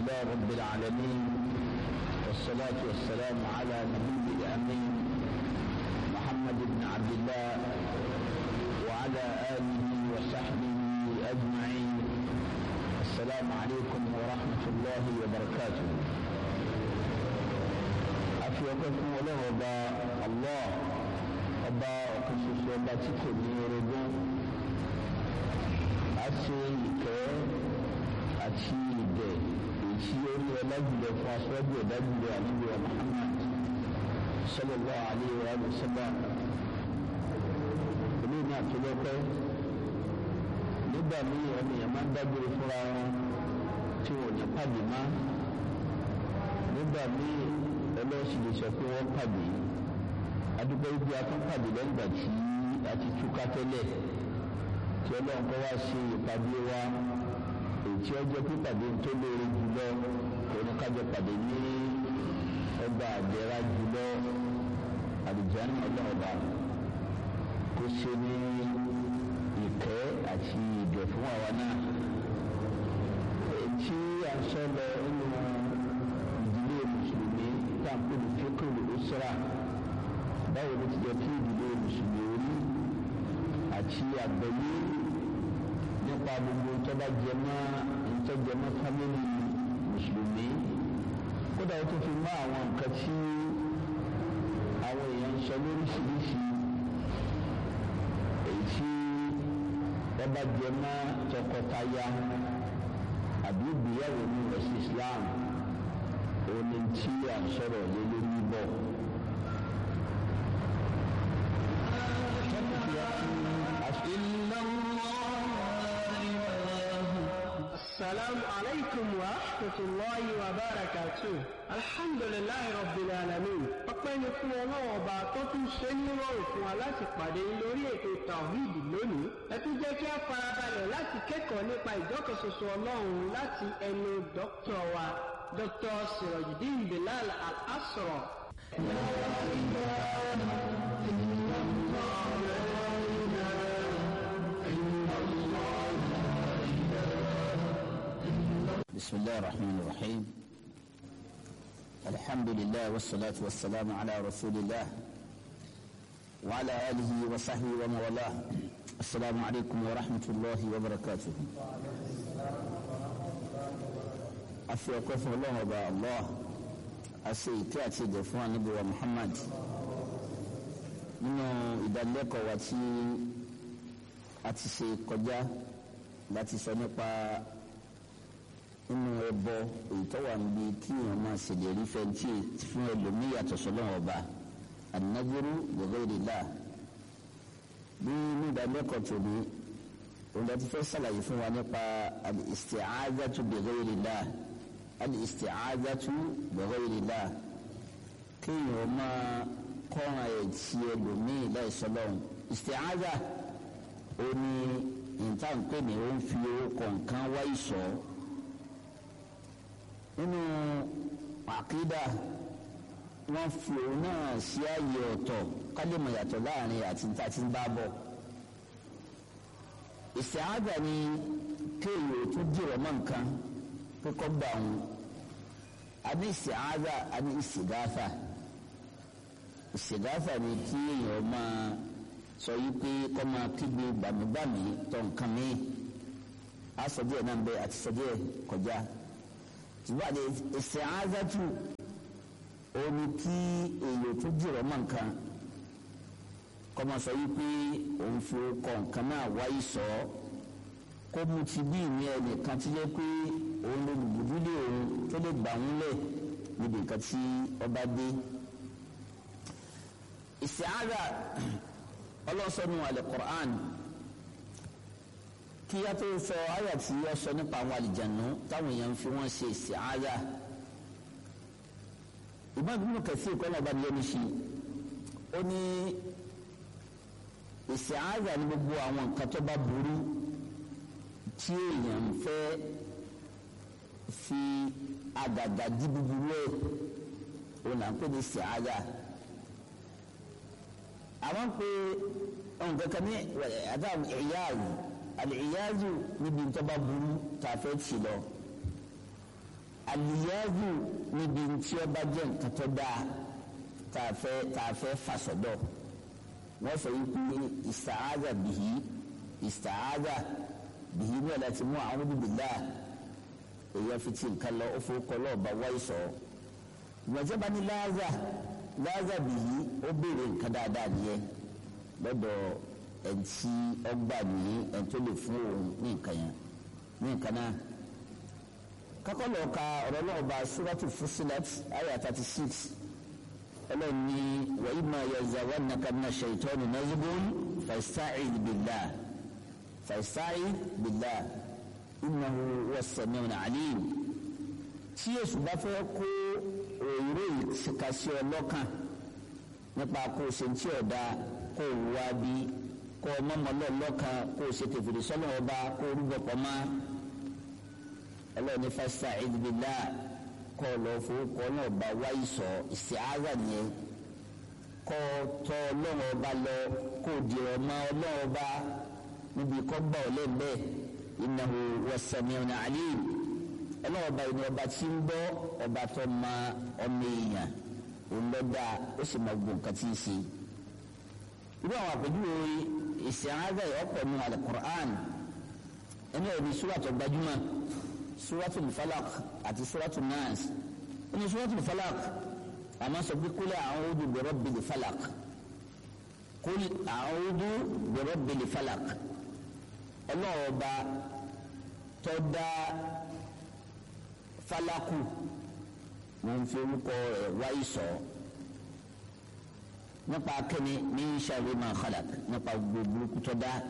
لله رب العالمين والصلاة والسلام على نبي الأمين محمد بن عبد الله وعلى آله وصحبه أجمعين السلام عليكم ورحمة الله وبركاته أفيكم وله الله ọba ọ̀kan ṣoṣo ọba tí kò ní orogún a ṣe ìkẹ́ àti ìdẹ̀ èyí orí ọlájùlọ fún aṣọ́jú ọ̀dájúlọ àníbi Muhammad sallallahu alaihi wa sallam ilé ní àtúlọ́pẹ́ nígbà míì ọmọ èèyàn máa ń dágbére fúnra wọn tí wọn ò ní pàdé má nígbà míì ọlọ́sìn lè sọ pé wọ́n pàdé adúgbò ibi atúpàdé lẹ́yìn ìgbà tí a ti túká tẹ́lẹ̀ tí ọlọ́run kọ́ wá ṣe ìpàdé wa èyí ọjọ́ pípàdé tó lóore jùlọ oníkájọ pàdé ní ọgbà àdẹ́rà jùlọ àlùjáde ọlọ́ọ̀bà kó ṣe ní ìkẹ́ àti ìdẹ̀ fún àwa náà èyí à ń sọ lọ nínú ìdílé mùsùlùmí tá à ń pè ní fíkìrì ó sọ́ra báwo ló ti jẹ kí ìdílé mùsùlùmí orí àti àgbẹ̀yé nípa gbogbo ìtọ́ba jẹmọ́ ìtọ́jẹmọ́ fámìlì mùsùlùmí kódà ó tún fi mọ́ àwọn nǹkan tí àwọn èèyàn ń sọ lóríṣiríṣi èyí tí wọ́n bá jẹmọ́ tọkọtaya àbí ìgbéyàwó ní ẹ̀sìn Islam òun ni tí à ń sọ̀rọ̀ lé lórí bọ̀. السلام عليكم ورحمة الله وبركاته الحمد لله رب العالمين ọpẹ́ ni fún ọlọ́wọ́ ọba tó tún ṣe ní rọrùn fún wa láti pàdé lórí ètò tawhid lónìí ẹ tún jẹ́ kí a farabalẹ̀ láti kẹ́kọ̀ọ́ nípa ìjọkọ̀ṣoṣo ọlọ́run láti ẹnu dókítà wa dr sirojidin bilal al-asra. بسم الله الرحمن الرحيم الحمد لله والصلاة والسلام على رسول الله وعلى آله وصحبه ومن والاه السلام عليكم ورحمة الله وبركاته afi ọkọ fún ọlọ́run ọba allah ase ìkẹ́ àti ìdè fún ànábì wa muhammad nínú ìdánilẹ́kọ̀ọ́ wa tí a ti ṣe kọjá láti sọ nípa nínú ẹbọ èyí tó wà níbi kí èèyàn máa ṣèlérí fẹ́ntì fún ẹlòmíì yàtọ̀ sọ́lọ́run ọba an-nadhru li ghayrillah bí ní ìdánilẹ́kọ̀ọ́ tòní òun láti fẹ́ ṣàlàyé fún wa nípa al-isti'adhatu bi ghayrillah al-isti'adhatu bi ghayrillah kéèyàn máa kọ́ran ẹ̀ tí ẹlòmíì láì sọ́lọ́run isti'adha ó ní ìtànkpé ni ó ń fi owó kọ̀ọ̀kan wá ìsọ̀ nínú àkídà wọ́n fi òun náà sí ààyè ọ̀tọ̀ kálímọ̀ yàtọ̀ láàrin àti níta tí ń bá bọ̀ ìsìáàdà ni kéèyàn tún dìrọ̀ mọ́ nǹkan kíkọ́ gbà wọn a ní ìsìáàdà a ní ìsìgáfà ìsìgáfà ni kí èèyàn máa sọ yìí pé kọ́ máa kígbe gbàmígbàmí tọ̀ nǹkan mi a sọ díẹ̀ náà bẹ́ẹ̀ àti sọ díẹ̀ kọjá ìwádìí ìsìáàdàtù omi kí èèyàn tún dìrọ̀ mọ́ nǹkan kọ́mọ sọ yìí pé òun fi kọ nǹkan náà wáyé sọ ọ́ kó mu ti bí ìní ẹnìkan tí yẹ pé òun ló gbùdúlé òun tó lè gbà ń lẹ̀ níbi nǹkan tí ọba dé. ìsìáàdà ọlọ́sọ̀nù al-Qur'an kí yá tó sọ àyà tí yọ sọ nípa àwọn àlìjànú táwọn èèyàn fi wọ́n ṣe ìsìáàdà ìbá bíbélì kẹsí ìkọ́nà ọba nìyẹn ní ṣe ó ní ìsìáàzà ní gbogbo àwọn nǹkan tó bá burú tí èèyàn fẹ́ fi àgàgà dí búburú ẹ̀ ó là ń pè ní ìsìáàzà àwọn ń pè nǹkan kan ní àdáhùn ìyáàzù àlè ìyáàzù níbi tó bá burú tá a fẹ́ tì lọ àlìyáàbù níbi tí ó bá jẹ́ nǹkan tó dáa tá a fẹ́ tá a fẹ́ fàṣọdọ̀ wọ́n sọ yìí pé ìsàáza bìhí ìsàáza bìhí ní ọ̀la ti mú àwọn bíbélà èyí fi ti nǹkan lọ ó fowó kọ lọ́ọ̀bá wáyé sọ ìgbàjẹ́ bá ní láàzà láàzà bìhí ó béèrè nǹkan dáadáa nìyẹn lọ́dọ̀ ẹ̀ǹtí ọgbà ní ẹ̀ǹtó lè fún òun ní nǹkan yẹn ní nǹkan náà kakọlọ ka ọ̀rọ̀ náà bá suratu fusilat aya thirty six ọlọ́ni wa imma yazawannaka mina shaytani nazghun fasta'id billah fasta'id billah innahu huwa as-sami'ul 'alim tí èsù bá fẹ́ kó òyìnbó ìkàsí ọlọ́kàn nípa kó o ṣe ń tí ọ̀dà kó o wá bí kó o mọ̀mọ́ lọ́ọ̀lọ́kan kó o ṣe tèfèrè sọ́nà ọba kó o rúbọ pọ̀ máa ọlọ́ọ̀ni fasta'id billah kọ́ lọ fowókọ́ náà bá wáyé sọ isti'aza nìyẹn kọ́ tọ́ ọlọ́run ọba lọ kó di ọmọ ọlọ́run ọba níbi kọ́ gbà ọ́ lẹ́gbẹ́ innahu was-sami'un 'alim ọlọ́run ọba ìní ọba tí ń gbọ́ ọba tó ma ọmọ èèyàn òǹlọ́dà ó sì máa gbọ́ nǹkan tí ń ṣe. irú àwọn àpèjúwe isti'aza yìí ọ̀pọ̀ nù al-Qur'an ẹni ọ̀rẹ́ sùúrà tó gbajúmọ̀ suratul falak àti suratul nas ní suratul falak àmọ́ sọ pé kul a'udhu bi rabbil falak kul a'udhu bi rabbil falak ọlọ́ọ̀ba tó dá falaku wọn fi orúkọ rẹ̀ wáyé sọ nípa kíni ní sharri ma khalaq nípa gbogbo burúkú tó dá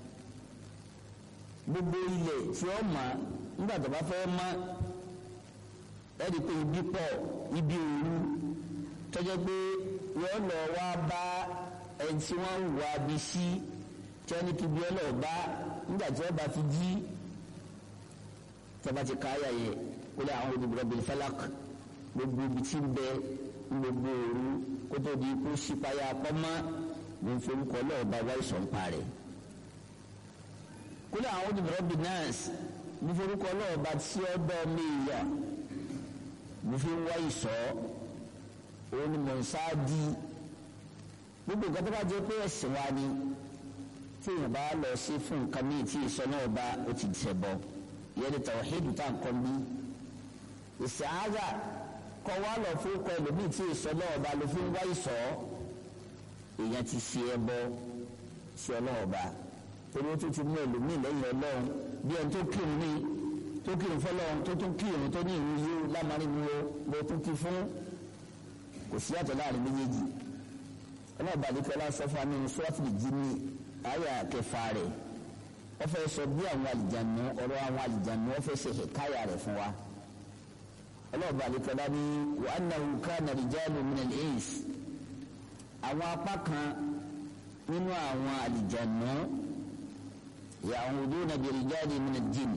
gbogbo ilẹ̀ tí ó máa nígbà tó bá fẹ́ mọ́ ẹ̀rí pé ibi pọ̀ ibi òru tọ́jọ́ pé wọ́n lọ wá bá ẹni tí wọ́n ń wá bí sí tí wọ́n ní kí bí ọlọ́ bá nígbà tí wọ́n bá fi jí tọ́ba ti káyà yẹ kó lè àwọn olùdókòwò bíi falak gbogbo ibi tí ń bẹ gbogbo òru kó tó di kó sípayà pọ́nmọ́ ló ń fi orúkọ ọlọ́ọ̀bá wáyé sọ̀npa rẹ̀ kó lè àwọn olùdókòwò bíi nọ́ọ̀sì mo forúkọ ọlọ́ọ̀ba tí ó dọ́ mi yà mo fi ń wá ìsọ́ òun ni mò ń sáájú gbogbo nǹkan tó bá jẹ́ pé ẹ̀sìn wa ni tí èèyàn bá lọ sí fún nǹkan míì tí ìsọ náà bá ó ti ṣẹ̀ bọ̀ ìyẹn ni tàwáhídù tá à ń kọ́ bí ìsàáza kọ́ wá lọ fún kọ́ ẹlòmíì tí ìsọ náà bá ló fi ń wá ìsọ́ èèyàn ti ṣe ẹbọ sí ọlọ́ọ̀ba torí ó tún ti mú ẹlòmíì lẹ́yìn ọlọ́run bí ẹni tó kírun ní tó kírun fọlọ́run tó tún kírun tó ní ìrú yóò lámarin wo ló tún kí fún kò sí àtọ̀ láàrin méjèèjì ọlọ́ọ̀bà àdìkọ́lá sọ fún amínú sọ́ọ́tìlì jí ní àyà kẹfà rẹ̀ wọ́n fẹ́ sọ bí àwọn àlìjànú ọ̀rọ̀ àwọn àlìjànú wọ́n fẹ́ ṣe hẹ̀káyà rẹ̀ fún wa ọlọ́ọ̀bà àdìkọ́lá ní wa annahu kana rijalun minal ins àwọn apá kan nínú àwọn àlìjànú ya'uduna bi rijali min al-jinn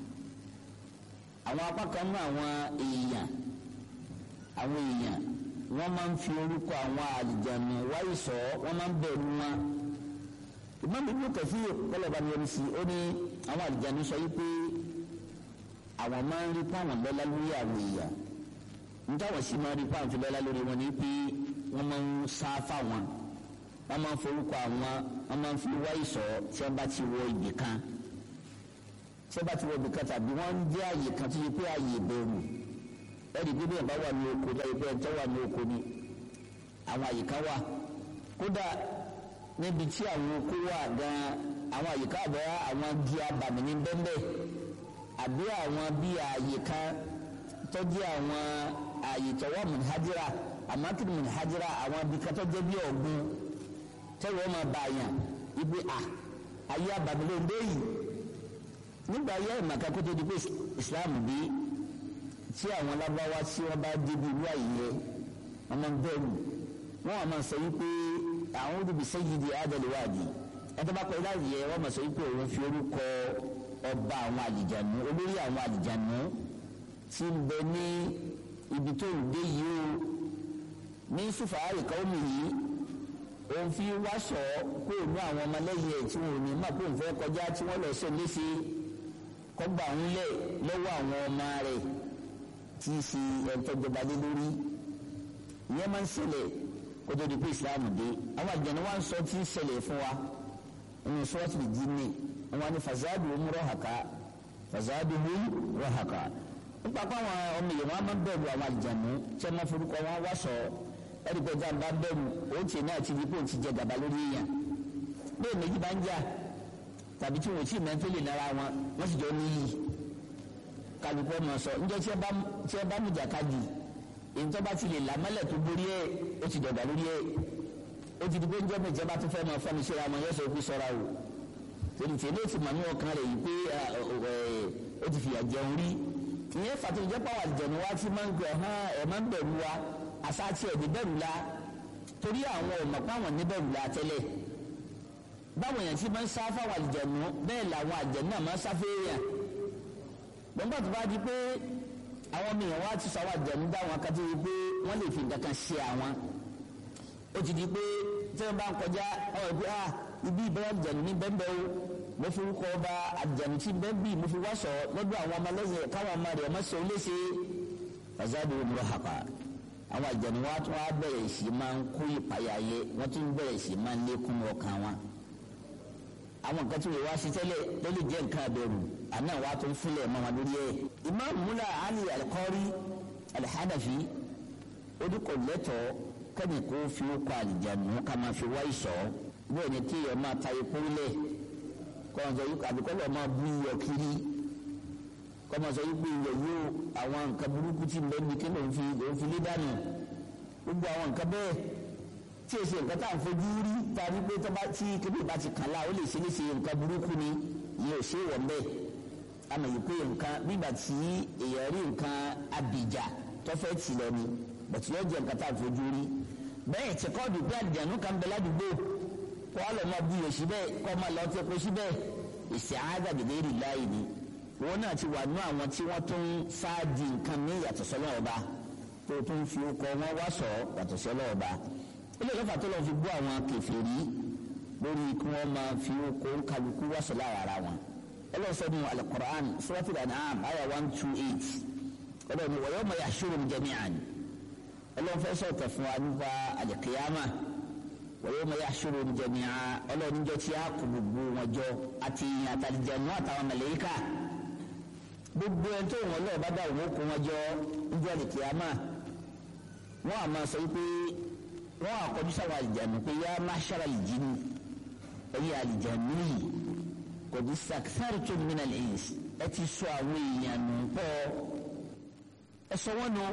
àwọn apá kan nínú àwọn èèyàn àwọn èèyàn wọ́n máa ń fi orúkọ àwọn àlìjànú wáyé sọ wọ́n máa ń bẹ̀rù wọn ìmọ̀mí inú kẹfí kọlọ̀bá ni omi sí ó ní àwọn àlìjànú sọ yí pé àwọn máa ń rí páwọn lọ́lá lórí àwọn èèyàn nítawọn sì máa ń rí páwọn fi lọ́lá lórí wọn ni pé wọ́n máa ń sá fáwọn wọ́n máa ń forúkọ àwọn wọ́n máa ń fi wáyé sọ tí wọ́n bá ti wọ ibì kan tí wọ́n bá ti wọ ibì kan tàbí wọ́n ń jẹ́ àyè kan tó yẹ pé àyè ìbẹ̀rù ẹ̀rí pé bẹ́ẹ̀ bá wà ní oko lẹ́yìn pé ẹ̀ńtọ́ wà ní oko ni àwọn àyè kan wà kódà níbi tí àwọn oko wà gan àwọn àyè kan àbẹ̀ àwọn igi abàmì ní bẹ́ẹ̀ àbí àwọn bí àyè kan tọ́jú àwọn àyè tọ́wọ́ mùnhájírà àmọ́kìrì mùnhájírà àwọn ibi kan tọ́jú bí ọ̀gbun tẹ́wọ́ máa bá yàn ibi à ayé abàmì ló ń dé yìí nígbà ayé ìmàkà kó tó di pé Islam bí tí àwọn lábáwá tí wọ́n bá débi ìlú àyè wọ́n máa ń bẹ̀rù wọ́n á máa sọ wípé àwọn olùbí sayyidi adaliwadi ẹtọ́ bá pẹ́ láàyè yẹ wọ́n máa sọ wípé òun fi orúkọ ọba àwọn àlìjànú olórí àwọn àlìjànú tí ń bẹ ní ibi tó ń dé yìí o ní sùfàárì káwọ́mì yìí òun fi wáṣọ kó o ní àwọn ọmọlẹ́yìn ẹ̀ tí wọn ò ní má kó òun fẹ́ kọjá tí wọ́n lọ sọ léṣe kọ́gbà ń lẹ̀ lọ́wọ́ àwọn ọmọ rẹ̀ tí í ṣe ẹ̀ńtọ́jọba lé lórí ìyẹn máa ń ṣẹlẹ̀ kó tó di pé islam dé àwọn àjẹnú wa ń sọ tí ń ṣẹlẹ̀ fún wa nínú sọ́ọ̀tì jinni wọn ni fasadu mu rọ́hàká fasadu mu rọ́hàká nípa pé àwọn ọmọ èèyàn wọn máa ń bẹ̀rù àwọn àjẹnú tí wọ́n máa forúkọ wọn wá sọ ẹ̀rí pé ọjà ń bá bẹ̀rù ó tiẹ̀ náà ti di pé ó ti jẹ gàba lórí èèyàn bẹ́ẹ̀ méjì bá ń jà tàbí tí wọn ò tí ì mẹ́tò lè nára wọn wọ́n sì jọ níyì kálukú ọmọ sọ ǹjẹ́ tí ẹ bá mú jàkadì èyí tó bá ti lè làmọ́lẹ̀ tó borí ẹ̀ ó ti dọ̀gba lórí ẹ̀ ó ti di pé ǹjẹ́ mi ìjọba tó fẹ́ máa fọ́ni síra wọn yóò sọ pé sọ́ra o torí tèmi ó ti mọ̀ ní ọkàn rẹ̀ yìí pé ó ti fìyà jẹun rí ìyẹn fàtó ìjẹ́ pàwọ́ àjẹ̀nu wa ti máa ń gbẹ̀ hàn ẹ̀ máa ń bẹ̀rù wa àṣà àti ẹ̀dí bẹ̀rù la torí àwọn ọ̀mọ̀ pàwọn ní bẹ̀rù la tẹ́lẹ̀ báwọn èèyàn ti máa ń sá fáwọn àjẹ̀nu bẹ́ẹ̀ làwọn àjẹ̀nu náà máa ń sá fẹ́ẹ́yàn gbọ́ngbà tó bá di pé àwọn mìíràn wá ti sọ àwọn àjẹ̀nu dáwọn akadé yìí pé wọ́n lè fi nǹkan kan ṣe àwọn ó ti di pé tí wọ́n bá ń kọjá ọ̀rọ̀ pé ah ibi ìbẹ̀rẹ̀ àjẹ̀nu ní bẹ́ẹ̀ o mo fi kọ́ ọba àjẹ̀nu tí bẹ́ẹ̀ bí mo fi wá sọ lọ́dọ̀ àwọn ọmọ lẹ́sẹ̀ káwọn ọmọ rẹ̀ ọmọ sọ léṣe ọ̀zádù òmùrọ̀ hàpà àwọn àjẹ̀nu wa tún wá bẹ̀rẹ̀ sí máa ń kó ìpayà yẹ wọ́n tún bẹ̀rẹ̀ sí máa ń lékún ọkàn wọn àwọn nǹkan tí wọ́n wá sí tẹ́lẹ̀ ló lè jẹ́ nǹkan abẹ́rù àná wa tó ń fúnlẹ̀ mọ́ wọn lórí ẹ̀. imam mula ali alikọ́rí alihadafi odúkọ̀ lẹ́tọ̀ọ́ kẹ́ni kó fi kọ́ àlìjánu ká máa fi wá ìsọ̀ bẹ́ẹ̀ ni kí ẹ máa ta epo lẹ̀ kọ́mọ̀sọ yìí àbíkọ́ lọ́ọ́ máa bú iyọ̀ kiri kọ́mọ̀sọ yìí pé iyọ̀ yóò àwọn nǹkan burúkú tí ń bẹ́ẹ̀ bí kí lòun fi lòun fi lé dànù gbogbo àwọn nǹkan bẹ́ẹ̀ tí o ṣe nǹkan tá à ń fojú rí tàbí pé tó bá tí kébì bá ti kàn lá ó lè ṣe léṣe nǹkan burúkú ni ìyẹn ò ṣe wọ̀ mbẹ́ àmọ̀ yìí pé nǹkan nígbà tí èèyàn rí nǹkan abìjà tó fẹ́ tì lọ ni bàtí yóò jẹ nǹkan tá à ń fojú rí bẹ́ẹ̀ tí kọ́ọ̀dù bí àdìyànú kan bẹ ládùúgbò kó wá lọ máa bu yòó síbẹ̀ kó máa lọ tẹ́ kó síbẹ̀ ìṣe àádàgbèdè rí láàyè ni wọn náà ti wà nú àwọn tí wọ́n tún sáàdì nǹkan ní ìyàtọ̀ sọ́lọ́ ọba tó tún fi kọ́ wọn wá sọ yàtọ̀ sọ́lọ́ ọba ilé ìlọ́fà tó lọ́ọ́ fi bú àwọn kèfèrí lórí kí wọ́n máa fi kó kálukú wáṣọ lára ara wọn. ọlọ́sọ̀dún alukur'an suratul an'am aya one two eight ọlọ́run wa yawma yahshuruhum jami'an ọlọ́run fẹ́ sọ̀tọ̀ fún wa nípa alikiyama wa yawma yahshuruhum jami'an ọlọ́run jọ tí a kò gbogbo wọn jọ àti àtàlìjẹ̀nu àtàwọn màláíkà gbogbo ẹni tó wọn lọ́ọ̀ bá dà wọ́n kó wọn jọ níjọ́ alikiyama wọ́n àmọ́ sọ wípé wọn àkọjú sáwọn àlìjánu pé yá máṣára àlìjánu ẹyẹ àlìjánu yìí kò ní sàkísàrì tó nínú àlẹyìn ẹ ti sọ àwọn èèyàn nù pọ ẹ sọ wọn nù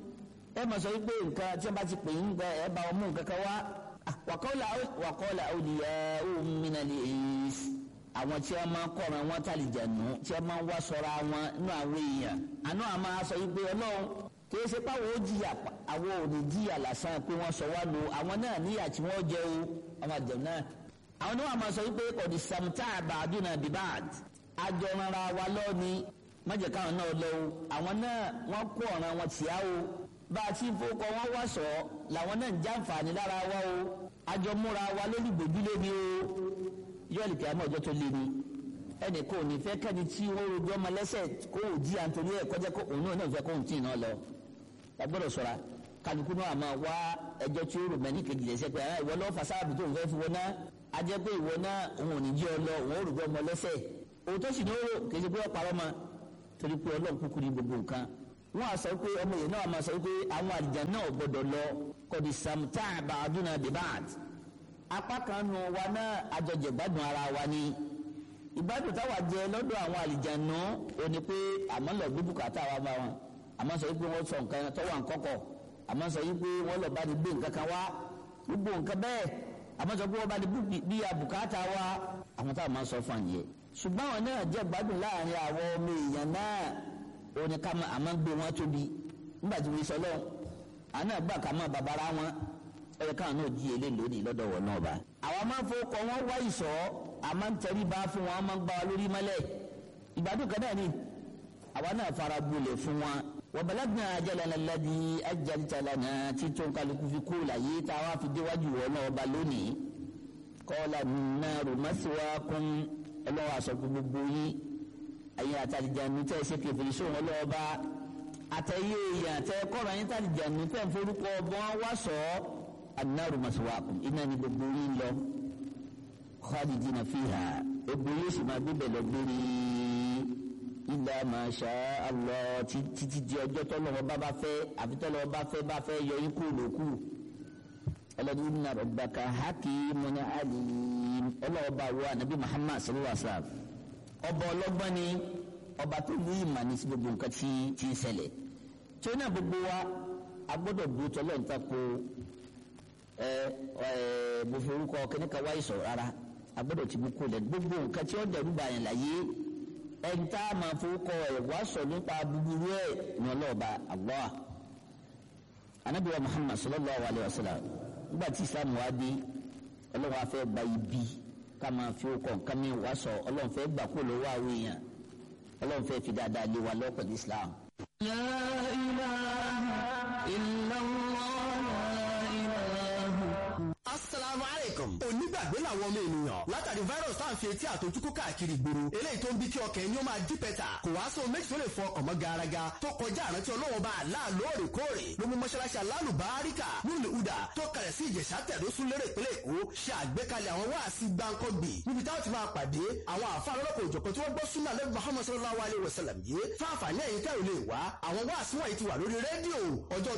ẹ mọ̀ sọ wípé nǹkan tí wọ́n bá ti pè yín nǹkan ẹ bá wọn mú nǹkan kan wá wàkọ́lá wàkọ́lá òdìyà òmìnira àlẹyìn àwọn tí wọ́n máa kọ̀ọ̀rọ̀ wọn tàlìjánu tí wọ́n máa wá sọ̀rọ̀ àwọn nínú àwọn èèyàn àná àmọ́ sọ wípé ọlọ́run kìí ṣe pàwọ́ ó jìyà àwọn ò ní jìyà lásán pé wọ́n sọ wá lo àwọn náà níyà tí wọ́n jẹ o àwọn àjẹm náà. àwọn oníwà máa sọ wípé kọ̀dí samta àbàdúnà bíbáàd àjọ rárá wa lọ́ọ̀ni mọ̀jẹ̀ káwọn náà lọ o àwọn náà wọ́n kó ọ̀ràn wọn tì á o bá a ti fowókọ wọn wá sọ làwọn náà ń jàǹfààní lára wa o àjọ múra wa lórí gbòdúlé ni o yọ̀ọ̀lì kí a mọ̀ ọjọ́ tó lé ni ẹnì kò ní fẹ́ kẹ́ni tí ó rojọ́ ọmọ lẹ́sẹ̀ kó o jí à ń torí ẹ̀ kọjá kó òun náà fẹ́ kó òun tì náà lọ agbọ́dọ̀ ṣọ́ra kálukú náà máa wá ẹjọ́ tí ó rò mẹ́ni kejì lẹ́sẹ̀ pé ara ìwọ lọ́ọ́ fasáàbù tó ń fẹ́ fi wọ́n náà a jẹ́ pé ìwọ náà òun ò ní jí ọ lọ òun ò rògbọ́ ọmọ lẹ́sẹ̀ òun tó sì ní ó rò kì í ṣe pé ó parọ́ ma torí pé ọlọ́run kúkú ní gbogbo nǹkan wọ́n á sọ pé ọmọ yìí náà máa sọ pé àwọn àlìjà náà gbọ́dọ̀ lọ kọ́ni samta bàdúnà debad apá kan nu wa náà àjọjẹ gbádùn ara wa ni ìgbádùn táwa jẹ lọ́dọ̀ àwọn àlìjà náà ò ní pé àmọ́ lọ gbé bùkátà wa bá wọn àmọ́ sọ wípé wọ́n sọ nǹkan tó wà nkọ́kọ̀ àmọ́ sọ wípé wọ́n lọ bá ní gbé nǹkan kan wá gbogbo nǹkan bẹ́ẹ̀ àmọ́ sọ pé wọ́n bá ní bí abùkátà wá àwọn táwọn máa ń sọ fún àyè. ṣùgbọ́n àwọn náà jẹ́ gbádùn láàrin àwọn ọmọ èèyàn náà òní ká àmọ́ gbé wọn tóbi nígbà tí wọ́n sọ lọ́wọ́ àná gbà ká mọ́ babara wọn ẹ̀rọ káwọn náà jí ilé lónìí lọ́dọ̀ wọ̀ náà bá. àwọn máa ń fowókọ wọn wá ìsọ̀ àmọ́ ń tẹrí bá fún wọn máa ń gbá wa lórí mọ́lẹ̀ ìgbádùn kan náà ni àwa náà fara gbolẹ̀ fún wọn wàbàlágbà ajalana ladi ajalitalana títún kálukú fi kú láyé tá a wá fi déwájú wọn náà ọba lónìí kọ́lá nàrú masiwa kún ọlọ́wọ́ àsọ̀kú gbogbo yín ayé àtàlìjà ní tẹ́ ṣe kẹfìrí sóhun ọlọ́ọ̀ba àtẹ̀yẹ èèyàn tẹ kọ́ra yín tàbí jàǹdù tẹ̀ ń forúkọ ọbọ̀n wá sọ annaru maswaakum iná ni gbogbo yín lọ khalidina fiha gbogbo yóò sì máa gbébẹ̀ lọ gbére illa ma sha Allah títí di ọjọ́ tọ́lọ́wọ́ bá bá fẹ́ àfi tọ́lọ́wọ́ bá fẹ́ bá fẹ́ yọ yín kúrò lókù ọlọ́dún inna rabbaka hakimun alim ọlọ́ọ̀bá wo anabi muhammad sallallahu alaihi wa sallam ọba ọlọ́gbọ́n ni ọba tó ní ìmọ̀ ní sí gbogbo nǹkan tí tí ń ṣẹlẹ̀ tí ó náà gbogbo wa a gbọ́dọ̀ bu tọ́lọ́ níta ko ẹ ẹ mo fi orúkọ kíníkà wáyé sọ̀rọ̀ rárá a gbọ́dọ̀ ti mú kó lẹ̀ gbogbo nǹkan tí ó dẹ̀rù bàyàn láyé ẹni tá a máa forúkọ ẹ̀ wá sọ nípa búburú ẹ̀ ní ọlọ́ọ̀ba Allah anabi wa muhammad sallallahu alayhi wa sallam nígbà tí islam wá dé ọlọ́run á fẹ́ gba ibi ká máa fi ó kàn ká mi wá sọ ọlọ́run fẹ́ gbà kó lọ́wọ́ àwọn èèyàn ọlọ́run fẹ́ fi dáadáa lé wa lọ́pọ̀ ní islam. La ilaha illallah, la ilaha. asalaamu aleykum. onígbàgbé làwọn ọmọ ènìyàn látàrí virus tá à ń fi etí àtọjúkú káàkiri ìgboro eléyìí tó ń bí kí ọkàn ẹni ó máa dí pẹ́tà kò wá sóhun méjì tó lè fọ ọkàn mọ́ garaga tó kọjá àrántí ọlọ́wọ́ bá àlá lóòrèkóòrè ló mú mọ́ṣáláṣí alálùbáríkà nílùú uda tó kalẹ̀ sí ìjẹ̀ṣà tẹ̀dó sún lérè ìpínlẹ̀ èkó ṣe àgbékalẹ̀ àwọn wáàsí gbáǹkọ́gbì níbi táwọn ti máa pàdé àwọn àfáà lọ́lọ́kọ̀ òjọ̀kan tí wọ́n gbọ́ súnà lẹ́bi muhammad sallallahu alayhi wa sallam yìí fáfà ní ẹ̀yìn tẹ́ ò lè wá àwọn wáàsí wọ̀nyí ti wà lórí rédíò ọjọ́